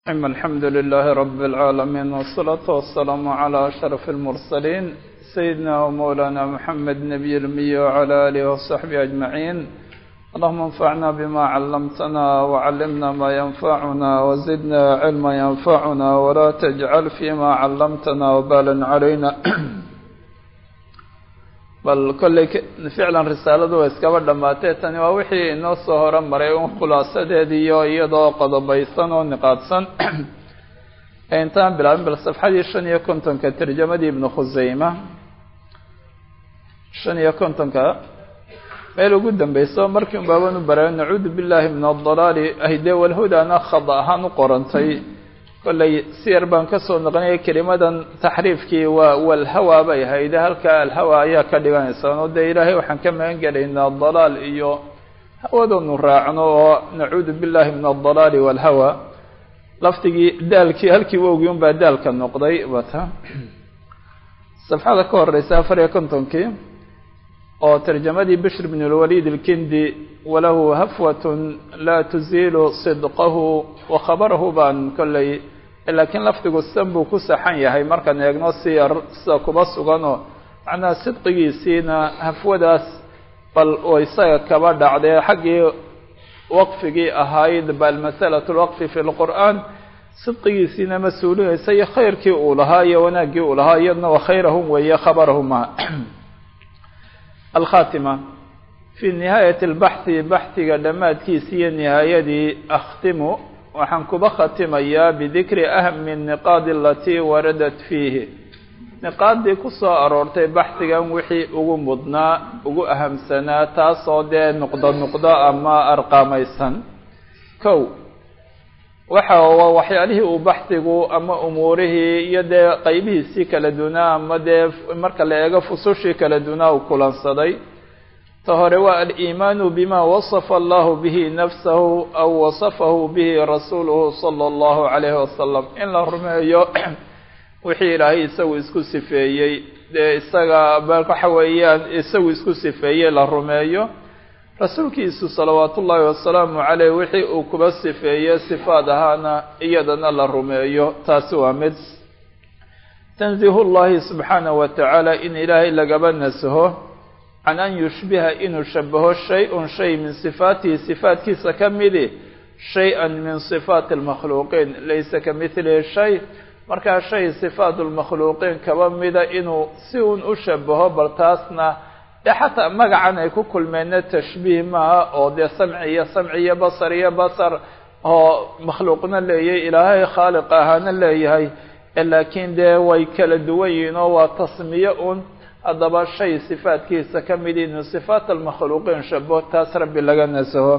أما الحمد لله رب العالمين والصلاة والسلام على أشرف المرسلين سيدنا ومولانا محمد نبي المي وعلى آله وصحبه أجمعين اللهم انفعنا بما علمتنا وعلمنا ما ينفعنا وزدنا علما ينفعنا ولا تجعل فيما علمتنا وبالا علينا bal kolley ficlan risaaladu way iskaba dhammaatee tani waa wixii inoo soo hore maray un khulaasadeediiyo iyadoo qodobaysan oo niqaadsan intaan bilaabin bal safxadii shan iyo kontonka tarjamadii ibnu khuseyma shan iyo kontonka meel ugu dambeyso markii un baaban u baray nacuudu billahi min adalaali ahdee walhudaana khada ahaan u qorantay kolley si yar baan kasoo noqonaya kelimadan taxriifkii waa walhawa bay hayde halkaa alhawa ayaa ka dhiganaysa oo dee ilaahay waxaan ka magan gelaynaa dalaal iyo hawadanu raacno oo nacuudu billahi min adalaali walhawa lafdigii daalkii halkii wowgii un baa daalka noqday wata safxada ka horeysa afar iyo kontonkii oo tarjamadii bishr bn lwalid ilkindi walahu hafwatun laa tuziilu sidqahu wa khabarahu baan kolley laakiin lafdigu san buu ku saxan yahay markaan eegno si yar sida kuba suganoo macnaha sidqigiisiina hafwadaas bal oo isaga kaba dhacdee xaggii waqfigii ahayd bal masalatu lwaqfi fi lqur'aan sidqigiisiina ma suulinaysa iyo khayrkii uu lahaa iyo wanaaggii uu lahaa iyadna wa khayrahum weeye khabarahuma alkhatima fi nihaayati albaxthi baxhiga dhammaadkiisi iyo nihaayadii akhtimu waxaan kuba khatimayaa bidikri ahmi niqaadi alatii waradat fiihi niqaaddii ku soo aroortay baxhigan wixii ugu mudnaa ugu ahamsanaa taasoo dee nuqdo nuqdo ama arqaamaysan kow waxa waxyaalihii uu baxhigu ama umuurihii iyo dee qeybihiisii kala dunaa ama dee marka la eego fusushii kala dunaa uu kulansaday ta hore waa aliimaanu bima wasafa allahu bihi nafsahu aw wasafahu bihi rasuuluhu sala allahu calayhi wasalam in la rumeeyo wixii ilaahay isagu isku sifeeyey dee isaga waxa weeyaan isagu isku sifeeyey la rumeeyo rasuulkiisu salawaat ullaahi wasalaamu caleyh wixii uu kuba sifeeye sifaad ahaana iyadana la rumeeyo taasi waa mid tanzihu llahi subxaanahu wa tacaala in ilaahay lagaba nasaho can an yushbiha inuu shabaho shay-un shay min sifaatihi sifaatkiisa ka midi shay-an min sifaati almakhluuqiin laysa ka midlihi shay markaa shay sifaat lmakhluuqiin kaba mida inuu si uun u shabaho bal taasna dee xataa magacan ay ku kulmeenna tashbiih maaha oo dee samci iyo samci iyo basar iyo basar oo makhluuqna leeyahay ilaahay khaaliq ahaana leeyahay laakiin dee way kala duwan yihiin oo waa tasmiye un haddaba shay sifaatkiisa ka mid inuu sifaat almakhluuqiin shabaho taas rabbi laga nasaho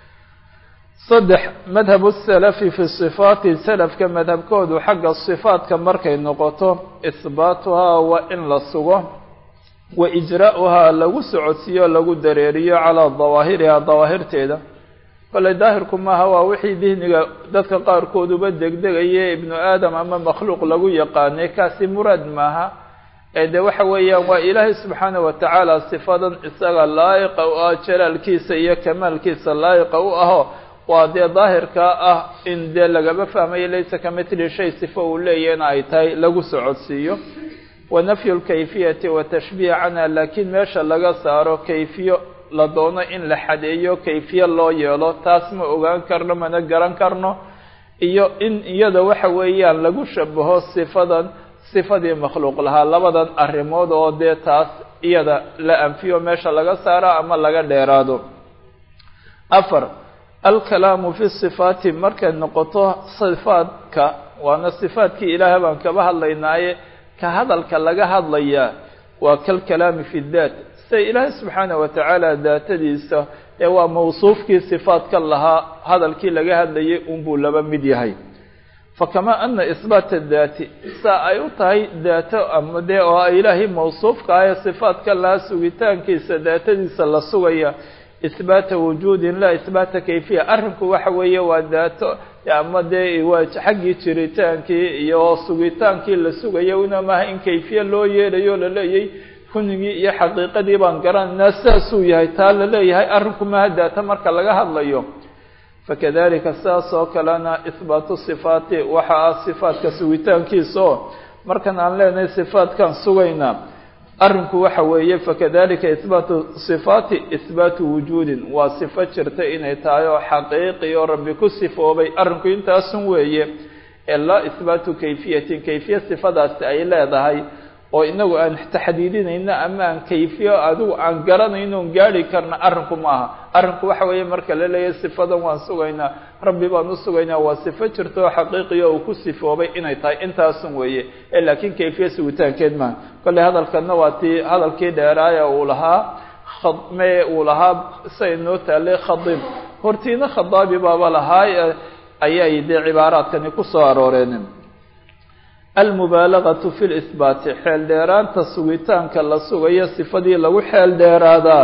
saddex madhabu salafi fi sifaati salafka madhabkoodu xagga sifaatka markay noqoto isbaatuhaa waa in la sugo wa ijraa'uhaa lagu socodsiiyo lagu dareeriyo calaa dawaahirihaa dawaahirteeda kole daahirku maaha waa wixii dihniga dadka qaarkooduba degdegaye ibnu aadam ama makhluuq lagu yaqaanay kaasi muraad maaha ee de waxa weeyaan waa ilaahay subxaana wa tacaala sifadan isaga laayiqa u ah jalaalkiisa iyo kamaalkiisa laayiqa u aho waa dee daahirkaa ah in dee lagaba fahmayo laysa ka mitli shay sifo uu leeyahna ay tahay lagu socodsiiyo wa nafyu lkayfiyati wa tashbiih canha laakiin meesha laga saaro kayfiyo la doono in la xadeeyo kayfiye loo yeelo taas ma ogaan karno mana garan karno iyo in iyada waxa weeyaan lagu shabaho sifadan sifadii makhluuq lahaa labadan arrimood oo dee taas iyada la anfiyo meesha laga saaro ama laga dheeraado afar alkalaamu fi sifaati markay noqoto sifaadka waana sifaadkii ilaahay baan kaba hadlaynaaye ka hadalka laga hadlayaa waa kalkalaami fi daat sida ilaahay subxaana wa tacaala daatadiisa ee waa mawsuufkii sifaadka lahaa hadalkii laga hadlayay unbuu laba mid yahay fakamaa ana isbaata daati saa ay u tahay daato ama dee oo ilaahay mawsuufka ah ee sifaadka lahaa sugitaankiisa daatadiisa la sugaya isbaata wujuudin laa isbaata kayfiya arrinku waxa weeye waa daato ama dee waa xaggii jiritaankii iyo sugitaankii la sugayo una maaha in kayfiye loo yeelayo laleeyay kunigii iyo xaqiiqadii baan garanaynaa sidaasuu yahay taa la leeyahay arrinku maaha daato marka laga hadlayo fakadalika sidaas oo kalena ihbaatu sifaati waxa ah sifaatka sugitaankiisa oo markan aan leenahay sifaatkaan sugaynaa arrinku waxa weeye fakadalika ihbaatu sifaati ihbaatu wujuudin waa sifo jirta inay tahay oo xaqiiqi oo rabbi ku sifoobay arrinku intaasun weeye ee laa ihbaatu kayfiyatin kayfiya sifadaasi ay leedahay oo inagu aan taxdiidinayno ama aan kayfiyo adigu aan garanayno on gaari karna arrinku ma aha arrinku waxa weeye marka la leeyahay sifadan waan sugaynaa rabbi baan u sugaynaa waa sifo jirta oo xaqiiqiya uu ku sifoobay inay tahay intaasun weeye ee laakiin kayfiya sugitaankeed maaha kolley hadalkana waa tii hadalkii dheeraaya uu lahaa khadme uu lahaa say noo taalay khadib hortiina khadaabi baaba lahaay ayay dee cibaaraadkani ku soo arooreen almubaalagatu fi lihbaati xeel dheeraanta sugitaanka la sugayo sifadii lagu xeel dheeraadaa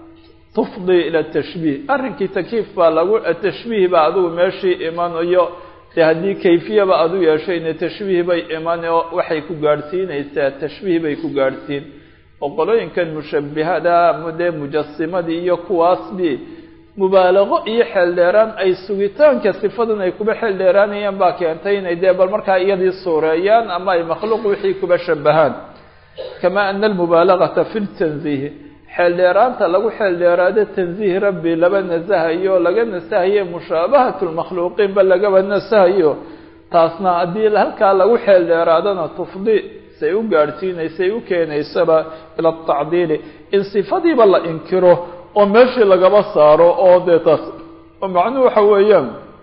tufdii ila tashbiih arrinkii takiif baa lagu tashbiih baa adigu meeshii imanayo dee haddii kayfiyaba adu yeeshayna tashbiih bay iman oo waxay ku gaadhsiinaysaa tashbiih bay ku gaadhsiin oo qolooyinkan mushabihada dee mujasimadii iyo kuwaasbi mubaalaqo iyo xeeldheeraan ay sugitaanka sifadan ay kuba xeeldheeraanayaan baa keentay inay dee bal markaa iyadii suureeyaan ama ay makhluuq wixii kuba shabahaan kama ana almubaalagata fi ltanziih xeeldheeraanta lagu xeeldheeraado tanziih rabbi laba nasahayo laga nasahayo mushaabahat lmakhluuqiin ba lagaba nasahayo taasna haddii halkaa lagu xeeldheeraadona tufdi say u gaadhsiinaysay u keenaysaba ila atacdiili in sifadiiba la inkiro oo meeshii lagaba saaro oo dee taas oo macnuhu waxa weeyaan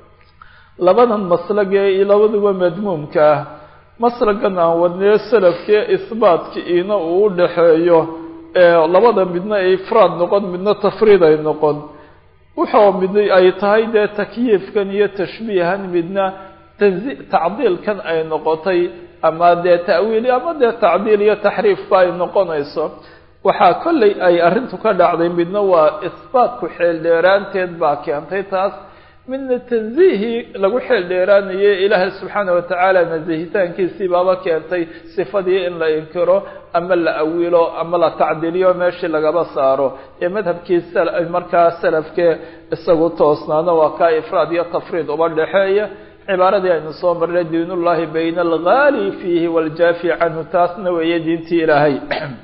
labadan maslagee iyo labaduba madmuumka ah maslagan aan wadnee salafkee isbaatka iina uu u dhaxeeyo labada midna ay ifraad noqon midna tafriid ay noqon wuxuu mid ay tahay dee takyiifkan iyo tashbiihan midna tanzi tacdiilkan ay noqotay ama dee ta'wiil ama dee tacdiil iyo taxriifba ay noqonayso waxaa kollay ay arrintu ka dhacday midna waa isbaatku xeeldheeraanteed baa keentay taas midna tansiihii lagu xeeldheeraanayay ilaahay subxaana watacaala nasihitaankiisii baaba keentay sifadii in la inkiro ama la awilo ama la tacdiliyo meeshii lagaba saaro ee madhabkii markaa salafkee isagu toosnaana waa kaa ifraad iyo tafriid uba dhexeeya cibaaradii aynu soo marnay diinullahi bayna algaali fiihi waljaafi canhu taasna weeye diintii ilaahay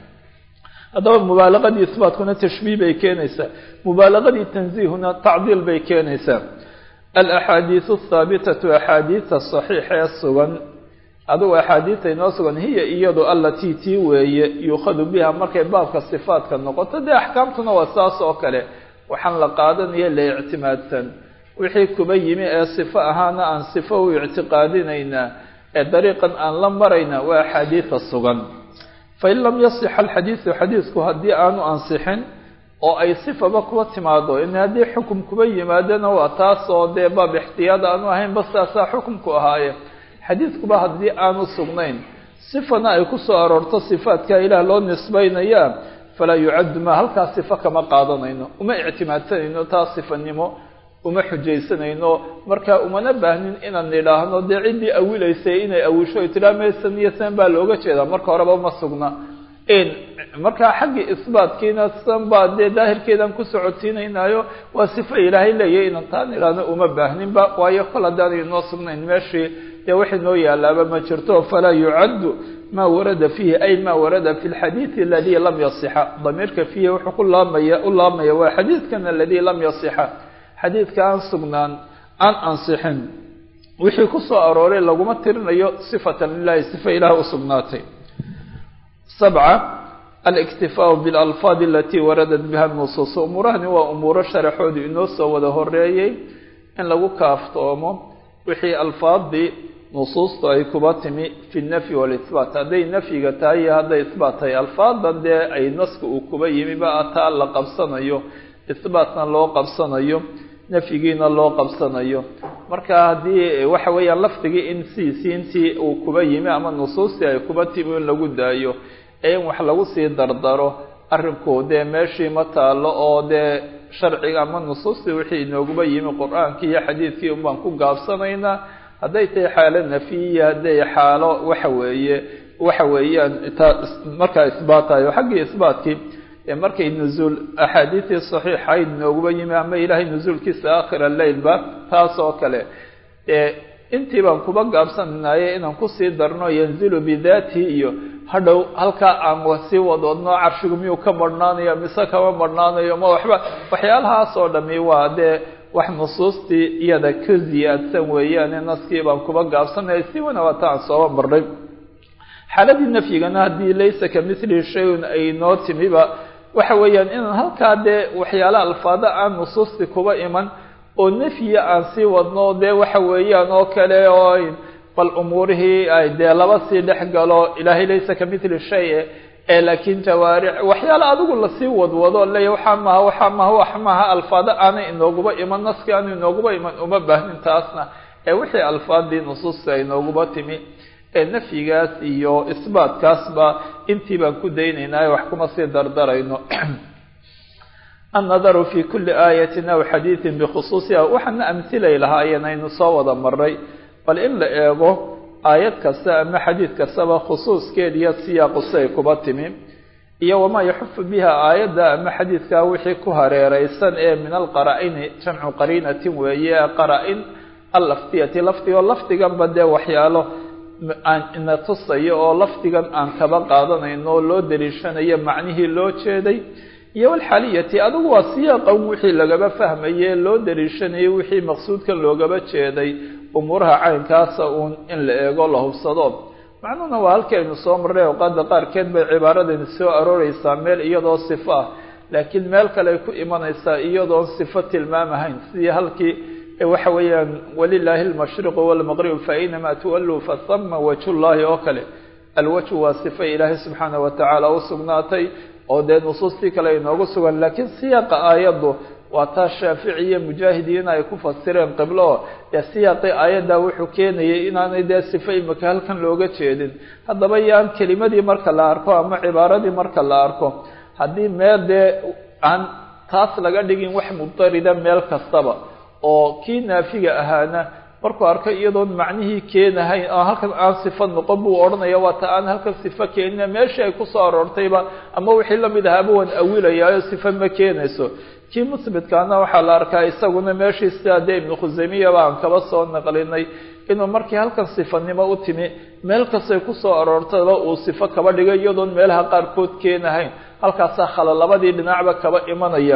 haddaba mubaalaqadii isbaatkuna tashbiih bay keenaysaa mubaalaqadii tanziihuna tacdiil bay keenaysaa alaxaadiisu athaabitatu axaadiida saxiixa ee sugan adugu axaadiidta inoo sugan hiya iyadu allatii tii weeye yuukhadu biha markay baabka sifaadka noqoto dee axkaamtuna waa saas oo kale waxaan la qaadanaya la ictimaadsan wixii kuba yimi ee sifo ahaana aan sifo u ictiqaadinaynaa ee dariiqan aan la marayna waa axaadiida sugan fain lam yasixa alxadiidu xadiisku haddii aanu ansixin oo ay sifaba kuba timaado in haddii xukum kuba yimaadana waa taas oo dee baab ixtiyaad aanu ahayn ba saasaa xukumku ahaaye xadiidkuba haddii aanu sugnayn sifana ay ku soo aroorto sifaadka ilaah loo nisbaynaya falaa yucaddu ma halkaas sifo kama qaadanayno uma ictimaadsanayno taa sifanimo uma xujaysanayno marka umana baahnin inaan nidhaahno dee ciddii awilaysay inay awisho tiraa maysan iyo san baa looga jeedaa marka horeba ma sugna markaa xaggii isbaatkiina san baa dee daahirkeedaan ku socodsiinaynaayo waa sifo ilaahay leeyahy inaan taa nidhaahno uma baahninba waayo kol haddaanay inoo sugnayn meeshii dee wax inoo yaalaaba ma jirto falaa yucaddu ma warada fiihi ay ma warada fi lxadiidi aladii lam yasixa damiirka fiihi wuxuu ku laamaya u laamaya waa xadiidkan aladii lam yasixa xadiidka aan sugnaan aan ansixin wixii ku soo arooray laguma tirinayo sifatan lilahi sifa ilaah u sugnaatay sabca aliktifaau bilalfaadi alatii waradat biha nusuus umuurahani waa umuuro sharaxoodu inoo soo wada horeeyey in lagu kaaftoomo wixii alfaadii nusuustu ay kuba timi fi nafyi walisbaat hadday nafyiga tahay iyo hadday isbaat tahay alfaadan dee ay naska uu kuba yimi ba taa la qabsanayo isbaatna loo qabsanayo nafyigiina loo qabsanayo marka haddii waxa weeyaan lafdigii in siisiintii uu kuba yimi ama nusuustii ay kuba timi in lagu daayo ee in wax lagu sii dardaro arrinku dee meeshii ma taalo oo dee sharciga ama nusuustii wixii inooguba yimi qur-aankii iyo xadiidkii un baan ku gaabsanaynaa hadday tahay xaalo nafiyiya hadday xaalo waxa weeye waxa weeyaan taa markaa isbaatayo xaggii isbaatkii ee markay nuzuul axaadiistii saxiixayd nooguba yimi ama ilaahay nuzuulkiisa aakhira leylba taas oo kale ee intii baan kuba gaabsananaye inaan kusii darno yanzilu bidaatihi iyo hadhow halkaa aan sii wadwadno carshigu miyuu ka marhnaanayo mise kama marhnaanayo ma waxba waxyaalahaas oo dhami waa dee wax nusuustii iyada ka ziyaadsan weeyaane naskii baan kuba gaabsanaya si wana waata aan sooba marnay xaaladii nafyigana haddii laysa ka mithlihi shay-un ay noo timiba waxa weeyaan inaan halkaa dee waxyaala alfaada aan nusuustii kuba iman oo nefyiya aan sii wadno dee waxa weeyaan oo kale oo bal umuurihii ay dee laba sii dhex galo ilaahay laysa ka mithli shay ee laakiin jawaaric waxyaala adigu lasii wadwado leeya waxaa maaha waxaa maaha wax maaha alfaado aanay inooguba iman naski aanu inooguba iman uma baahnin taasna ee wixii alfaadii nusuusta ay nooguba timi ee nafyigaas iyo isbaatkaasba intii baan ku daynaynaa wax kuma sii dardarayno annadaru fi kuli aayatin aw xadiidin bikhusuusiha waxaana amhilay lahaayeen aynu soo wada maray bal in la eego aayad kasta ama xadiid kastaba khusuuskeed iyo siyaaquse ay kuba timi iyo wamaa yaxufu biha aayadda ama xadiidkaa wixii ku hareereysan ee min alqaraa-ini jamcu qariinatin weeye qaraa-in allaftiyati lafdigoo lafdiganba dee waxyaalo aan ina tusayo oo lafdigan aan kaba qaadanayno oo loo daliishanayo macnihii loo jeeday iyo walxaliyati adigu waa siyaaqan wixii lagaba fahmaye loo daliishanayay wixii maqsuudkan loogaba jeeday umuuraha caynkaasa uun in la eego la hubsado macnuhuna waa halkii aynu soo marray awqaada qaarkeed bay cibaaradani soo arooreysaa meel iyadoo sifo ah laakiin meel kale ay ku imanaysaa iyadoon sifo tilmaamahayn sidii halkii waxa weeyaan walilaahi almashriqu walmaqrib fainamaa tuwalluu fasama wajhullaahi oo kale alwajhu waa sifa ilaahay subxaana watacaala u sugnaatay oo dee nusuustii kale inoogu sugan laakiin siyaaqa aayaddu waa taa shaafici iyo mujaahidiin ay ku fasireen qiblo dee siyaaqii aayadda wuxuu keenayay inaanay dee sifa imika halkan looga jeedin haddaba yaan kelimadii marka la arko ama cibaaradii marka la arko haddii meel dee aan taas laga dhigin wax mudarida meel kastaba oo kii naafiga ahaana markuu arko iyadoon macnihii keenahayn oo halkan aan sifo noqon buu odhanaya waa ta aan halkan sifo keenina meeshii ay kusoo aroortayba ama wixii lamid ahaaba waan awilayaayo sifo ma keenayso kii musbitkaana waxaa la arkaa isaguna meeshii sidaa dee ibnu khusaymiyaba aan kaba soo naqlinay inuu markii halkan sifanimo u timi meel kastay kusoo aroortaba uu sifo kaba dhigay iyadoon meelaha qaarkood keenahayn halkaasaa khala labadii dhinacba kaba imanaya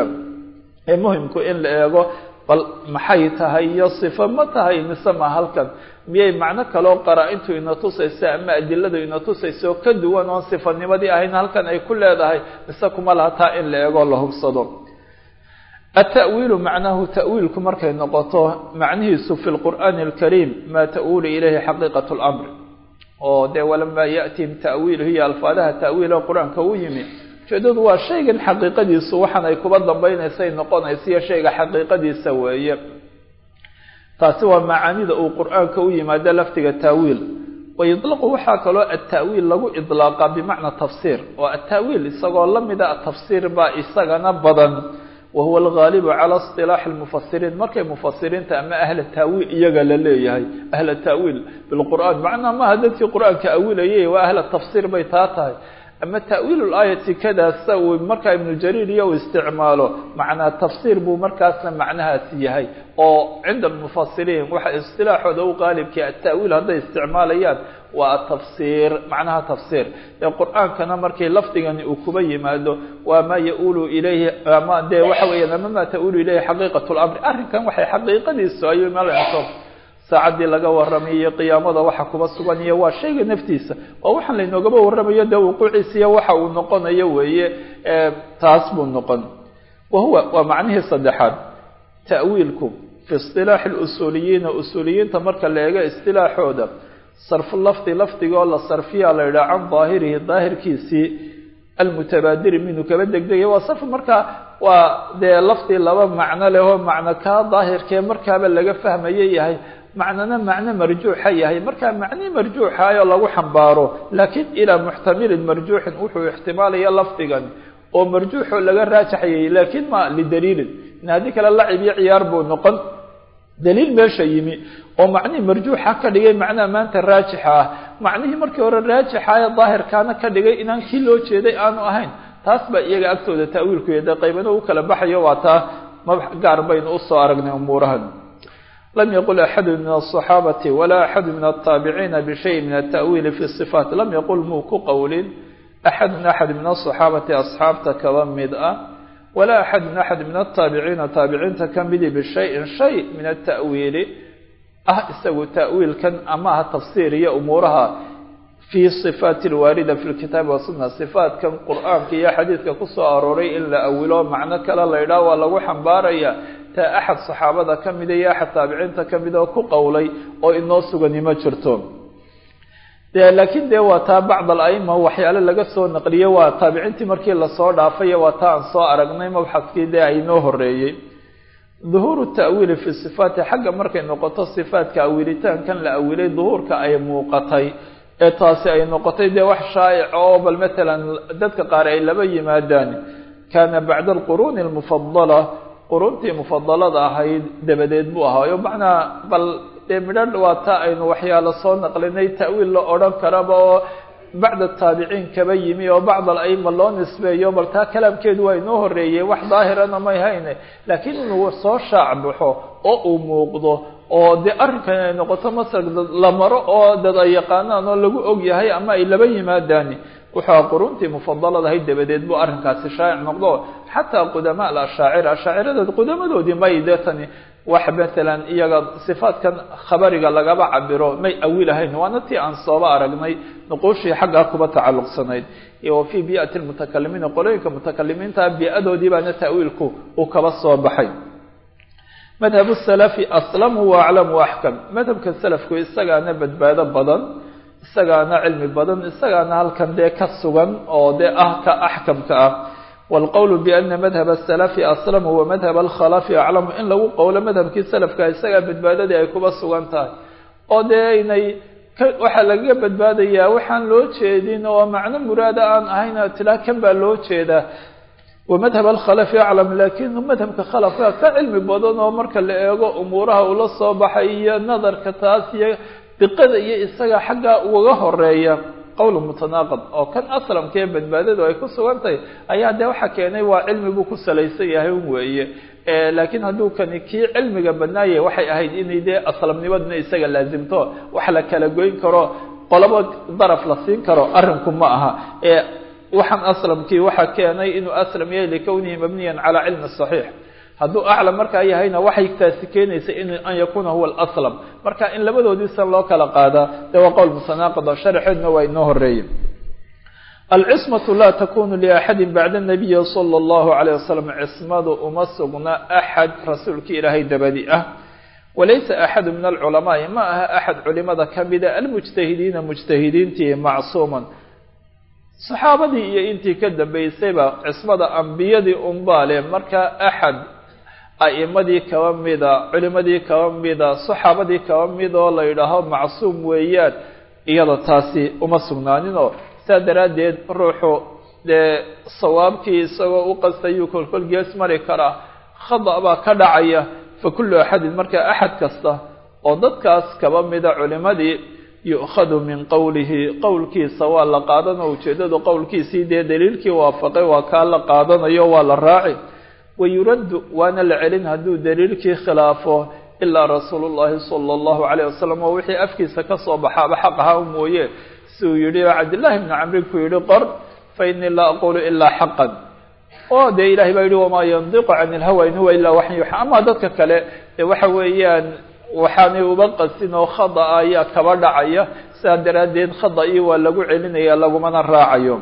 ee muhimku in la eego bal maxay tahay iyo sifo ma tahay mise ma halkan miyay macno kaloo qaraa-intu ina tusaysa ama adiladu ina tusayso ka duwan oon sifanimadii ahayn halkan ay ku leedahay mise kuma laha taa in la eego la hubsado التأويل معناه تأويلku markay noqoto macnihiisu في القرآن الكريم ma تأول إليhi حقيقة الأمر oo de ولما يأتiهim تأويل hiy alفاadaha تأويل qرآaنka u yimi ujeedadu waa shaygan xaqiiqadiisu waxaan ay kuba dambaynaysay noqonaysa iyo shayga xaqiiqadiisa weeye taasi waa macaanida uu qur'aanka u yimaado laftiga taawiil wayuطlaqu waxaa kaloo ataawiil lagu iطlaaqa bimacna tafsiir oo ataawiil isagoo lamida atafsiir baa isagana badan wahuwa algaalibu cala isilaaxi lmufasiriin markay mufasiriinta ama ahla taawiil iyaga la leeyahay ahla taawiil bilqur'aan macnaa maaha dadkii qur'aanka awilayay waa ahla tafsiir bay taa tahay ama ta'wiil laayati kadaasa uu markaa ibnu jariir iyo uu isticmaalo macnaa tafsiir buu markaasna macnahaasi yahay oo cinda almufasiriin waxa istilaaxooda u qaalibkii ata'wiil hadday isticmaalayaan waa atafsiir macnaha tafsiir ee qur-aankana markii lafdigani uu kuba yimaado waa maa ya-uulu ilayhi ama dee waxa weeyaan ama maa ta-uulu ilayhi xaqiiqat lamri arrinkan waxay xaqiiqadiisu ayuu malento saacaddii laga warramayo qiyaamada waxa kuba sugan iyo waa shayga naftiisa oo waxaan laynoogaba warramayo dee wuquuciisa iyo waxa uu noqonayo weeye taas buu noqon wa huwa waa macnihii saddexaad ta'wiilku fi isilaaxi lusuuliyiina usuuliyiinta marka la eego istilaaxooda sarfu lafdi lafdigoo la sarfiyaa la yidhaha can daahirihi daahirkiisii almutabaadiri minhu kaba degdegaya waa sarf markaa waa dee lafdi laba macno leh oo macno kaa daahirkee markaaba laga fahmayo yahay macnona macno marjuuxa yahay markaa macnii marjuuxaayoo lagu xambaaro laakiin ilaa muxtamilin marjuuxin wuxuu ixtimaalaya lafdigan oo marjuuxoo laga raajaxayay laakiin ma lidaliilin in haddii kale lacib iyo ciyaar buu noqon daliil meesha yimi oo macnihii marjuuxa ka dhigay macnaha maanta raajixa ah macnihii markii hore raajixa ee daahirkaana ka dhigay inaan kii loo jeeday aanu ahayn taas baa iyaga agtooda ta'wiilku yade qaybana u kala baxayo waa taa ma gaar baynu usoo aragnay umuurahan lam yaqul axadu min aلصaxaabati walaa axadu min الtaabiciina bishayi min الta'wiili fi صifaat lam yaqul muu ku qowlin axadun axad min aلصaxaabati asxaabta kaba mid ah walaa axadun axad min الtaabiciina taabiciinta ka midi bishayin shay min الta'wiili ah isagu ta'wiilkan ama ha tafsiir iyo umuuraha fii صifaati اlwaarida fi lkitaabi wasuna صifaatkan qur'aanka iyo xadiidka kusoo arooray in la awilo macno kale la ydhaah waa lagu xambaaraya taa axad saxaabada ka mida iyo axad taabiciinta ka mida oo ku qowlay oo inoo sugani ma jirto de laakiin dee waa taa bacd alaima waxyaale laga soo naqliye waa taabiciintii markii lasoo dhaafayo waa taa aan soo aragnay mabxadkii dee aynoo horeeyey duhuuru ta'wiili fi sifaati xagga markay noqoto sifaatka awilitaankan la awilay duhuurka ay muuqatay ee taasi ay noqotay dee wax shaa'ic oo bal matalan dadka qaar ay laba yimaadaan kaana bacda alquruuni almufadala quruntii mufadalada ahayd dabadeed buu ahaayo macnaa bal dee midhan waa taa aynu waxyaalo soo naqlinay ta'wiil la odhan karaba oo bacda taabiciin kaba yimi oo bacd alaima loo nisbeeyo bal taa kalaamkeedu waa inoo horeeyey wax daahirana may hayne laakiin inuu soo shaac baxo oo uu muuqdo oo dee arrinkan ay noqoto masar la maro oo dad ay yaqaanaan oo lagu og yahay ama ay laba yimaadaani wuxuu quruntii mufadalada ahayd dabadeed buu arrinkaasi shaa'ic noqdo xataa qudamaa alashaacira ashaaciradood qudamadoodii may dee tani wax matalan iyaga sifaatkan khabariga lagaba cabiro may awilahayn waana tii aan sooba aragnay nuquushii xaggaa kuba tacalluqsanayd wa fii bii'ati lmutakalimiina qolooyinka mutakalimiinta bii'adoodii baana ta'wiilku uu kaba soo baxay madhab salafi aslamu wa aclamu axkam madhabka salafku isagaana badbaado badan isagaana cilmi badan isagaana halkan dee ka sugan oo dee ah ka axkamka ah wاlqowl bأna madhab الsalafi aslamu wa madhab alkhalafi aclamu in lagu qowlo madhabkii salafka isagaa badbaadadii ay kuba sugan tahay oo dee inay waxaa lagaga badbaadayaa waxaan loo jeedin oo macno muraada aan ahayn tilaa kan baa loo jeedaa wamadhab alkhalafi aclam laakiin madhabka khalafka ka cilmi badan oo marka la eego umuuraha ula soo baxay iyo nadarka taas iyo diqada iyo isaga xaggaa ugaga horeeya qowl mutanaaqid oo kan aslamka ee badbaadadu ay ku sugan tahay ayaa dee waxa keenay waa cilmi buu ku salaysan yahay un weeye laakiin hadduu kani kii cilmiga badnaayay waxay ahayd inay dee aslamnimaduna isaga laasimto wax la kala goyn karo qolabo daraf la siin karo arrinku ma aha waxaan aslamkii waxa keenay inuu aslam yahay likownihi mabniyan calaa cilmi saxiix hadduu aclam markaa yahayna waxay taasi keenaysa in an yakuna huwa alaslam marka in labadoodiisan loo kala qaadaa dee waa qowl mutanaaqid oo sharxeedna waa inoo horeeyey alcismatu laa takunu liaxadi bacda nabiyi sala allahu alayh wasalam cismadu uma sugna axad rasuulkii ilaahay dabadi ah walaysa axadu min alculamaai ma aha axad culimada kamida almujtahidiina mujtahidiintii macsuuman saxaabadii iyo intii ka dambaysayba cismada ambiyadii unbaale markaa axad a'imadii kaba mida culimadii kaba mida saxaabadii kaba mid oo la yidhaaho macsuum weeyaan iyada taasi uma sugnaaninoo saa daraaddeed ruuxu dee sawaabkii isagoo u qastayuu kolkol gees mari karaa khada baa ka dhacaya fa kullu axadin markaa axad kasta oo dadkaas kaba mida culimadii yu'khadu min qowlihi qowlkiisa waa la qaadanoo ujeeddadu qowlkiisii dee daliilkii waafaqay waa kaa la qaadanayo waa la raaci wayuraddu waana la celin hadduu daliilkii khilaafo ilaa rasuulu llahi sala allahu calayh wasalam oo wixii afkiisa ka soo baxaaba xaq ahaa mooye si uu yidhi oo cabdillahi bni camri ku yidhi qor fa innii laa aqulu ilaa xaqan oo dee ilahay baa yidhi wamaa yandiqu cani ilhawa in huwa ilaa waxan yuuxa ama dadka kale dee waxa weeyaan waxaanay uba qasin oo khada ayaa kaba dhacaya sidaa daraaddeed khada-ii waa lagu celinaya lagumana raacayo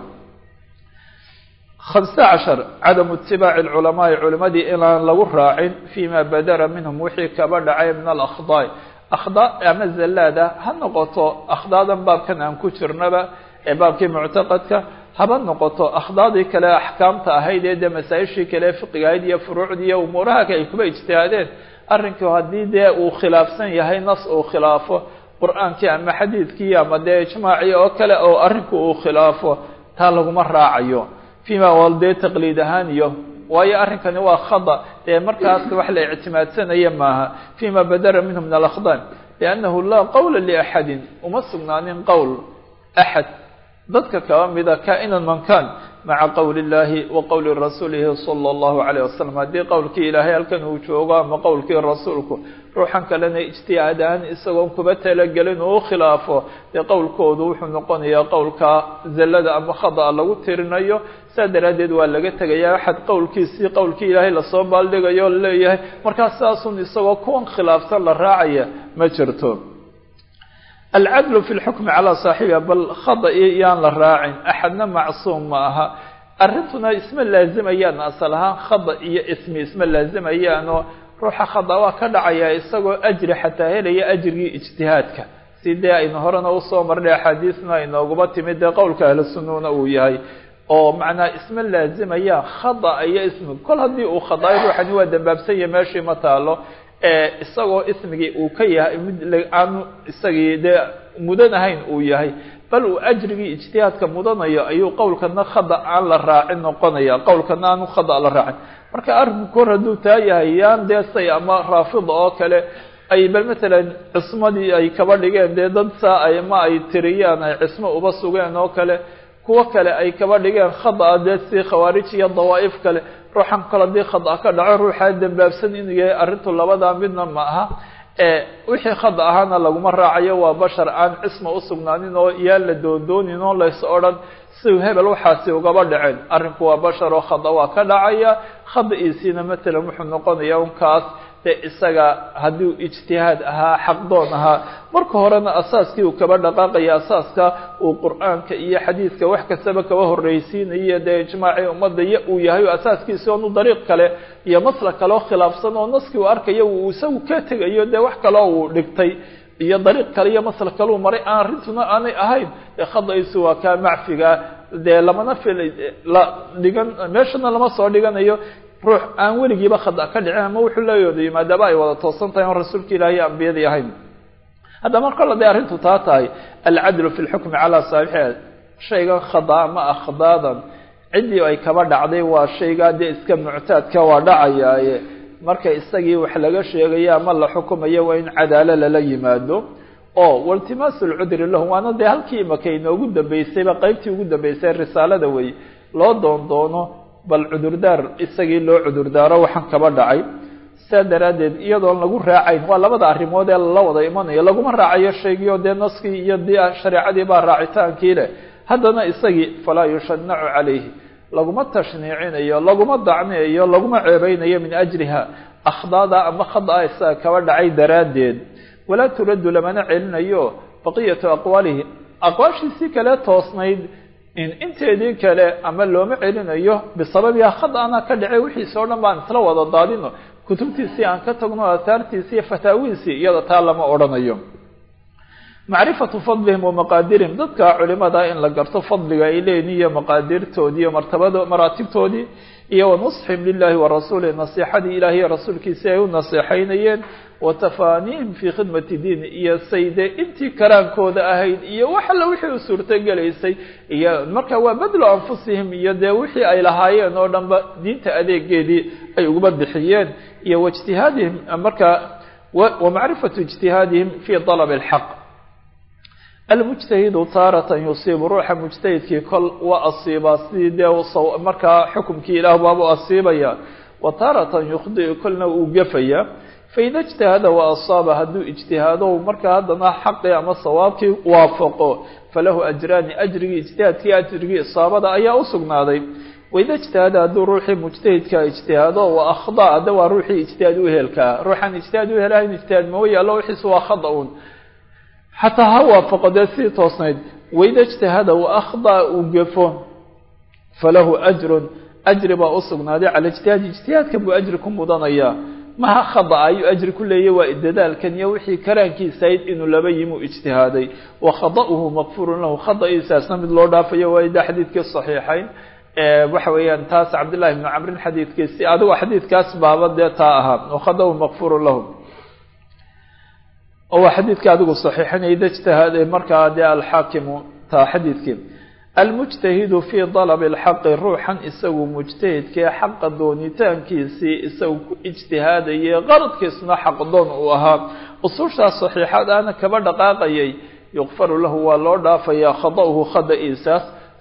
hamse cashar cadamu itibaaci alculamaai culimadii inaan lagu raacin fima badara minhum wixii kaba dhacay min alakhdaa akhdaa ama zallaada ha noqoto akhdaadan baabkan aan ku jirnaba ee baabkii muctaqadka haba noqoto akhdaadii kale axkaamta ahayd ee dee masaa-ishii kale fiqiga ahayd iyo furuucdii iyo umuuraha ay kuba ijtihaadeen arrinku haddii dee uu khilaafsan yahay nas uu khilaafo qur-aankii ama xadiidkii ama dee ijmaacii oo kale oo arrinku uu khilaafo taa laguma raacayo fima wal dee taqliid ahaan iyo waayo arrinkani waa khada dee markaas wax la ictimaadsanaya maaha fima badara minhu min alakhdaa liannahu laa qowla liaxadin uma sugnaanin qowl axad dadka kaba mida kaa-inan mankaan maca qowli اllahi wa qowli rasuulihi salى اllahu alayh wasalam haddii qowlkii ilaahay halkan uu joogo ama qowlkii rasuulku ruuxan kalena ijtihaad ahaan isagoon kuba talagelin uu khilaafo dee qowlkoodu wuxuu noqonayaa qowlka zallada ama khada'a lagu tirinayo saa daraaddeed waa laga tegayaa axad qowlkiisii qowlkii ilaahay lasoo baaldhigayo laleeyahay markaas saasun isagoo kuwan khilaafsan la raacaya ma jirto alcadlu fi lxukmi calaa saaxibiha bal khada'i yaan la raacin axadna macsuum ma aha arrintuna isma laazimayaan asal ahaan khada iyo ismi isma laazimayaanoo ruuxa khada waa ka dhacaya isagoo ajri xataa helaya ajrigii ijtihaadka si dee aynu horena usoo marnay axaadiisna inooguba timid dee qowlka ahlu sunnuna uu yahay oo macnaa isma laazimayaan khada iyo ismi kol haddii uu khadaay ruuxani waa dambaabsanya meeshii ma taalo isagoo ismigii uu ka yahay mid aanu isagii dee mudan ahayn uu yahay bal uu ajrigii ijtihaadka mudanayo ayuu qowlkana khada aan la raacin noqonaya qowlkana aanu khada la raacin marka arrinku kor hadduu taa yahay yaan dee say ama raafida oo kale ay bal matalan cismadii ay kaba dhigeen dee dad saa ay ma ay tiriyaan ay cismo uba sugeen oo kale kuwo kale ay kaba dhigeen khada dee si khawaarij iyo dawaa'if kale ruuxan kale hadii khada ka dhaco ruuxaa dambaabsan inuu yahay arrintu labadaa midna ma aha wixii khada ahaana laguma raacayo waa bashar aan cisma usugnaanin oo yaan la doondoonin oo lays odhan siu hebel waxaasi ugaba dhaceen arrinku waa bashar oo khada waa ka dhacaya khada-iisiina matalan wuxuu noqonaya unkaas dee isaga haddii ijtihaad ahaa xaqdoon ahaa marka horena asaaskii uu kaba dhaqaaqaya asaaska uu qur-aanka iyo xadiidka wax kastaba kaba horreysiinayo dee ijmaacii ummadda iyo uu yahay asaaskiisi oonu dariiq kale iyo maslak kale oo khilaafsan oo naskii uu arkayo uu isagu ka tegayo dee wax kaleo uu dhigtay iyo dariiq kale iyo maslak kale uu maray aan arrintuna aanay ahayn ee khada-iisu waa kaa macfiga dee lamana fil la dhigan meeshana lama soo dhiganayo ruux aan weligiiba khada ka dhicin ama wuxuu leeyooday maadaama ay wada toosan tahay oon rasuulka ilaahi iyo ambiyadii ahayn haddaba mar kale day arrintu taa tahay alcadlu fi lxukmi calaa saaxixiha shaygan khadaa ma ah khadaadan ciddii ay kaba dhacday waa shaygaa dee iska muctaadka waa dhacayaaye marka isagii wax laga sheegayo ama la xukumayo waa in cadaalo lala yimaado oo waltimaasu lcudri lahu waana dee halkii imaka inoogu dambeysayba qeybtii ugu dambeysay risaalada wey loo doon doono bal cudurdaar isagii loo cudurdaaro waxaan kaba dhacay saa daraaddeed iyadoon lagu raacayn waa labada arrimood ee lala wada imanayo laguma raacayo shaygii oo dee naskii iyo di shareecadii baa raacitaankii leh haddana isagii falaa yushanacu calayhi laguma tashniicinayo laguma dacneeyo laguma ceebeynayo min ajriha akhdaada ama khada isaga kaba dhacay daraaddeed walaa turaddu lamana celinayo baqiyatu aqwaalihi aqwaashiisii kale toosnayd inteedii kale ama looma celinayo bisababiha khadana ka dhacay wixiisi o dhan baan isla wada daadino kutubtiisii aan ka tagno ahaartiisii iyo fataawihiisii iyada taa lama odhanayo macrifatu fadlihim wa maqaadirihim dadka culimada in la garto fadliga ay leeyihin iyo maqaadirtoodii iyo martabada maraatibtoodii iyo wa nusxihim lilahi wa rasuulih nasiixadii ilahi iyo rasuulkiisi ay u naseexaynayeen wa tafaaniihim fii khidmati diini iyo sayde intii karaankooda ahayd iyo wax alla wixii u suurtogelaysay iyo marka waa badlu anfusihim iyo dee wixii ay lahaayeen oo dhanba diinta adeegeedii ay uguba bixiyeen iyo waijtihaadihim marka wa macrifatu ijtihaadihim fii dalab alxaq almujtahidu taaratan yusiibu ruuxa mujtahidkii kol waa asiibaa sidii dee markaa xukumkii ilaah baabu asiibaya wa taaratan yukhdiu kolna uu gafaya faida ijtahada wa asaaba hadduu ijtihaado markaa haddana xaqii ama sawaabkii waafaqo falahu ajraani ajrigii ijtihaadkii ajrigii isaabada ayaa u sugnaaday waida ijtahada hadduu ruuxii mujtahidka ijtihaado wa akhda hadda waa ruuxii ijtihaad uhelkaa ruuxaan ijtihaad uhelahayn ijtihaad mawa yaallo wixiis waa khada un xataa ha waafaqo dee sidii toosnayd waida ijtahada wa akhda uu gafo falahu ajrun ajri baa u sugnaaday cala ijtihaadi ijtihaadka buu ajri ku mudanayaa maha khada ayuu ajri ku leeyahy waa dadaalkan iyo wixii karaankiisahayd inuu laba yimuu ijtihaaday wa khada'uhu maqfurun lahu khada'iisaasna mid loo dhaafayo waa ida xadiidkii saxiixayn waxa weeyaan taas cabdillahi ibnu camrin xadiidkiisi adigo xadiidkaas baaba dee taa ahaa wa khada'uhu maqfurun lahu waa xadiidka adigu saxiixinaya ida ijtihaaday markaa dee alxaakimu taa xadiidkii almujtahidu fii dalabi alxaqi ruuxan isagu mujtahidkee xaqa doonitaankiisii isagu ku ijtihaadayay qaradkiisuna xaqdoon uu ahaa usushaas saxiixad aana kaba dhaqaaqayay yuqfaru lahu waa loo dhaafayaa khada'uhu khada'iisaas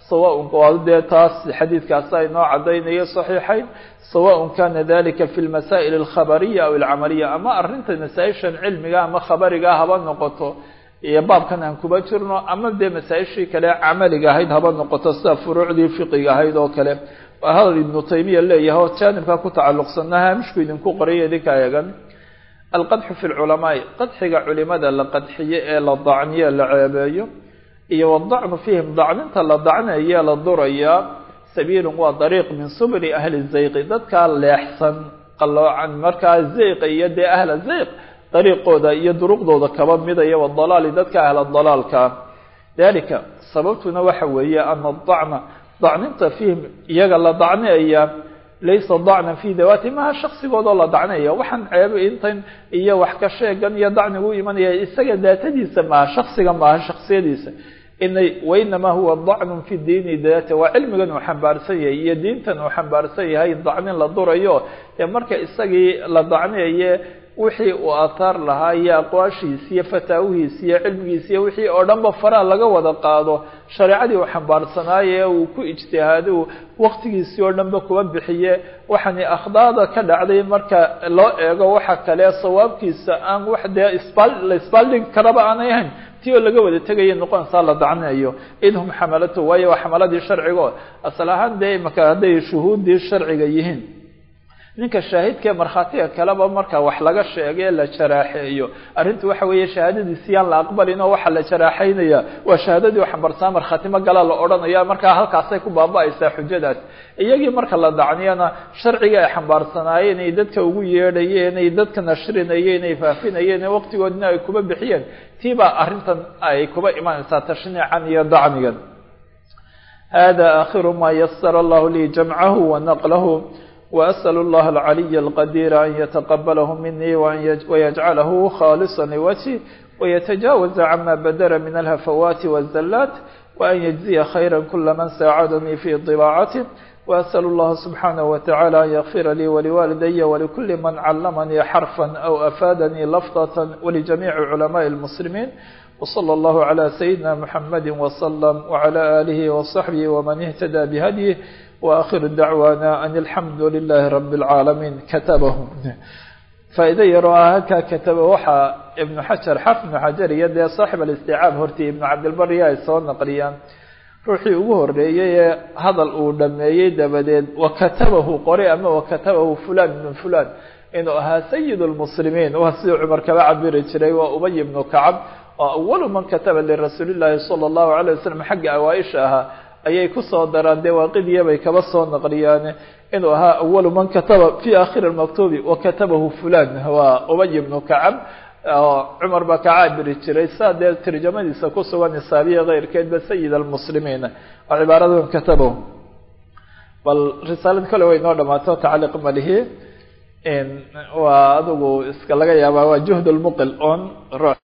sawaء dee taas xadiidkaasa inoo cadaynayo صaxiixayn sawaء kana dalika fi اlmasaa'il الkhabariya aw اlcamaliya ama arrinta masaa-ishan cilmiga ama khabariga haba noqoto iyo baabkan aan kuba jirno ama dee masaa-ishii kale camaliga ahayd haba noqoto sida furuucdii fiqiga ahayd oo kale waa hadal ibnu taymiya leeyahay oo jaanibka ku tacalluqsana haamishku idinku qorayo idinka eegan alqadxu fi lculamaai qadxiga culimada la qadxiyo ee la dacniyo la ceebeeyo iyo wadacnu fiihim dacninta la dacnaye la durayaa sabiilun waa dariiq min subuli ahli zayqi dadkaa leexsan qaloocan markaa zayqa iyo dee ahla zayq dariiqooda iyo duruqdooda kaba midaya wadalaali dadka ahla dalaalka dalika sababtuna waxa weeye ana dacna dacninta fiihim iyaga la dacneeya laysa dacnan fi dawaati maha shaksigoodoo la dacneeya waxaan ceebo intan iyo wax ka sheegan iyo dacnigu imanaya isaga daatadiisa maaha shaksiga maaha shaksiyadiisa inay wainamaa huwa dacnun fi diini daata waa cilmigan uu xambaarsan yahay iyo diintan uu xambaarsan yahay dacnin la durayo ee marka isagii la dacneeye wixii uu aataar lahaa iyo aqwaashiisi iyo fataawihiisi iyo cilmigiisi iyo wixii oo dhanba faraa laga wada qaado shareecadii uu xambaarsanaaye ee uu ku ijtihaado waktigiisii oo dhanba kuba bixiye waxaani akhdaada ka dhacday marka loo eego waxa kale sawaabkiisa aan wax dee isbaal la isbaaldhigi karaba aanay ahayn ti oo laga wada tegaya noqonaysaa la dacnayo idhum xamalato waayo waa xamaladii sharcigo asal ahaan dee imaka hadday shuhuuddii sharciga yihiin ninka shaahidkae markhaatiga kaleba marka wax laga sheegay la jaraaxeeyo arrintu waxa weeye shahaadadiisi yaan la aqbalin oo waxaa la jaraaxeynaya waa shahaadadii u xambarsaa markhaatimo galaa la odhanaya markaa halkaasay ku baaba-aysaa xujadaas iyagii marka la dacniyana sharciga ay xambaarsanaayeen ay dadka ugu yeedhayeen ay dadka nashrinayeen ay faafinayeen waqtigoodina ay kuba bixiyeen tii baa arrintan ay kuba imanaysaa tashniican iyo dacnigan hada akhiru ma yasara allahu lii jamcahu wa naqlahu وأسأل الله العلي القدير أن يتقبله مني ويجعله خالصا لوجهه ويتجاوز عما بدر من الهفوات والزلات وأن يجزي خيرا كل من ساعدني في طباعته وأسأل الله سبحانه وتعالى أن يغفر لي ولوالدي ولكل من علمني حرفا أو أفادني لفظة ولجميع علماء المسلمين وصلى الله على سيدنا محمد وسلم وعلى آله وصحبه ومن اهتدى بهديه وآخر دعوانا أن الحمد لله رب العالمين كتبه فإذا يروها هكا كتب وحى ابن حجر حفظ ابن حجر يد صاحب الاستيعاب هرتي ابن عبد البر يا يسون نقليان ruuxii ugu horeeyey ee hadal uu dhameeyey dabadeed wakatabahu qore ama wakatabahu fulan ibn fulan inuu ahaa sayid lmuslimiin waa sidii cumar kaba cabiri jiray waa ubay ibnu kacab oo awalu man kataba lirasuuli llaahi sala allahu alayh wasalam xagga awaaisha ahaa ayay kusoo daraan dee waaqidiya bay kaba soo naqliyaan inuu ahaa awalu man kataba fi akhiri maktubi wakatabahu fulan waa ubay ibnu kacab cumar baa ka caabiri jiray saa dee tarjamadiisa ku sugan isaabiya keyrkeedba sayid almuslimiin oo cibaaradan katabahu bal risaalad kale way noo dhamaato tacliiq malihi waa adigu iska laga yaabaa waa juhd lmuqil on